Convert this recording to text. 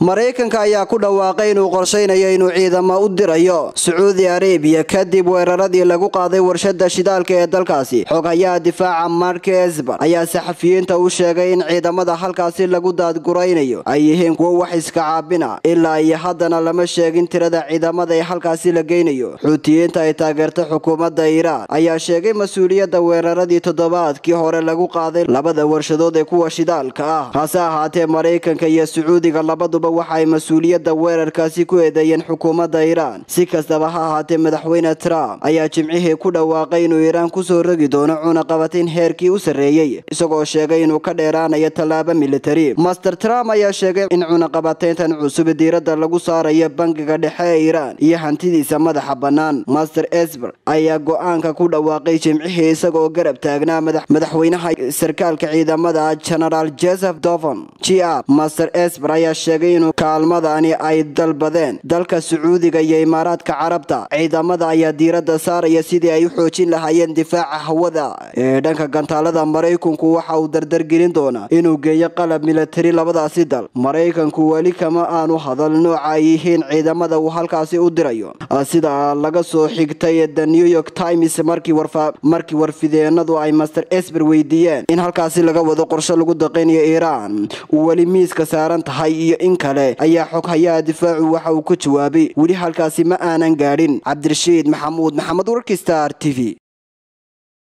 maraykanka ayaa ku dhawaaqay inuu qorshaynayo inuu ciidamo u dirayo sacuudi arabiya kadib weeraradii lagu qaaday warshada shidaalka ee dalkaasi xoghayaha difaaca mark esber ayaa saxafiyiinta u sheegay in ciidamada halkaasi lagu daadguraynayo ay yihiin kuwo wax iska caabina ilaa iyo haddana lama sheegin tirada ciidamada ee halkaasi la geynayo xuutiyiinta ay taageerta xukuumadda iiraan ayaa sheegay mas-uuliyadda weeraradii toddobaadkii hore lagu qaaday labada warshadood ee kuwa shidaalka ah hase ahaatee maraykanka iyo sacuudiga labaduba waxa ay mas-uuliyadda weerarkaasi ku eedeeyeen xukuumadda iiraan si kastaba ha ahaatee madaxweyne trump ayaa jimcihii ku dhawaaqay inuu iiraan kusoo rogi doono cunaqabatin heerkii u sarreeyey isagoo sheegay inuu ka dheeraanayo tallaabo militari master trump ayaa sheegay in cunaqabatayntan cusub diiradda lagu saarayo bangiga dhexe ee iiraan iyo hantidiisa madaxa bannaan master esber ayaa go-aanka ku dhawaaqay jimcihii isagaoo garab taagnaa madaxweynaha sarkaalka ciidamada genaraal joseph dovon g r master esber ayaa sheegay inuu kaalmadani ay dalbadeen dalka sacuudiga iyo imaaraadka carabta ciidamada ayaa diiradda saaraya sidii ay u xoojin lahaayeen difaaca hawada ee dhanka gantaalada maraykanku waxa uu dardargelin doonaa inuu geeyo qalab militari labadaasi dal maraykanku weli kama aanu hadal nooca ay yihiin ciidamada uu halkaasi u dirayo sida laga soo xigtay the new york times markii warfideenadu ay master esber weydiiyeen in halkaasi laga wado qorshe lagu daqaynayo iiraan uu weli miiska saaran tahay iyo in kale ayaa xoghayaha difaacu waxa uu ku jawaabay weli halkaasi ma aanan gaadhin cabdirashiid maxamuud maxamed warkii star t v